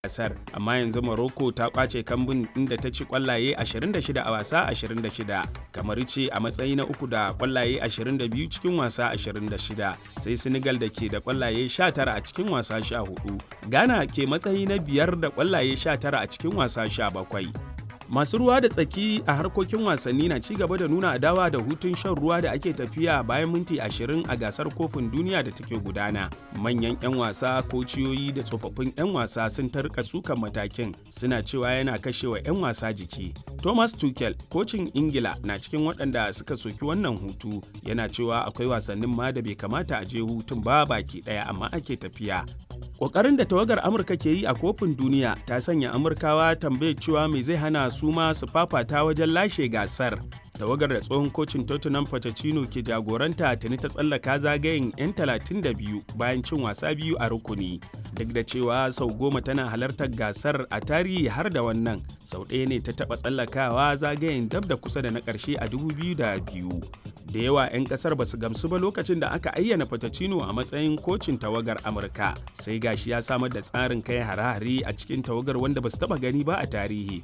gasar amma yanzu Morocco ta kwace kambun inda ta ci kwallaye 26 a wasa 26 kamar ce a matsayi na uku da kwallaye 22 cikin wasa 26 sai Senegal da ke da kwallaye 19 a cikin wasa 14 Ghana ke matsayi na biyar da kwallaye 19 a cikin wasa 17 masu ruwa da tsaki a harkokin wasanni na ci gaba da nuna adawa da hutun shan ruwa da ake tafiya bayan minti 20 a gasar kofin duniya da take gudana manyan 'yan wasa kociyoyi da tsofaffin 'yan wasa sun tarka sukan matakin suna cewa yana kashewa 'yan wasa jiki thomas tuchel kocin ingila na cikin waɗanda suka soki wannan hutu yana cewa akwai wasannin ma da bai kamata a je hutun ba baki ɗaya amma ake tafiya Ƙoƙarin da tawagar Amurka ke yi a kofin duniya ta sanya Amurkawa tambayar cewa me zai hana su ma su fafata wajen lashe gasar. Tawagar da tsohon kocin Tottenham Pochettino ke jagoranta tuni ta tsallaka zagayen 'yan 32 bayan cin wasa biyu a rukuni. Duk da cewa sau goma tana halartar gasar a tarihi har da wannan, sau ɗaya ne ta taɓa tsallakawa zagayen dab da kusa da na ƙarshe a 2002. da yawa 'yan kasar ba su gamsu ba lokacin da aka ayyana Fatacino a matsayin kocin tawagar Amurka sai gashi ya samar da tsarin kai hare-hare a cikin tawagar wanda ba su taba gani ba a tarihi.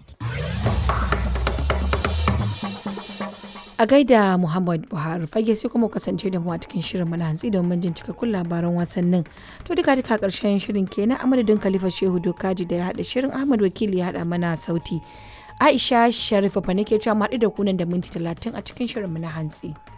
A gaida Muhammad Buhari fage sai kuma kasance da mu a cikin shirin mana hantsi domin jin cikakkun labaran wasannin. To duka duka karshen shirin kenan a madadin Khalifa Shehu Dokaji da ya haɗa shirin Ahmad Wakili ya haɗa mana sauti. Aisha Sharifa fa nake cewa mu haɗu da kunan da minti talatin a cikin shirin mu na hantsi.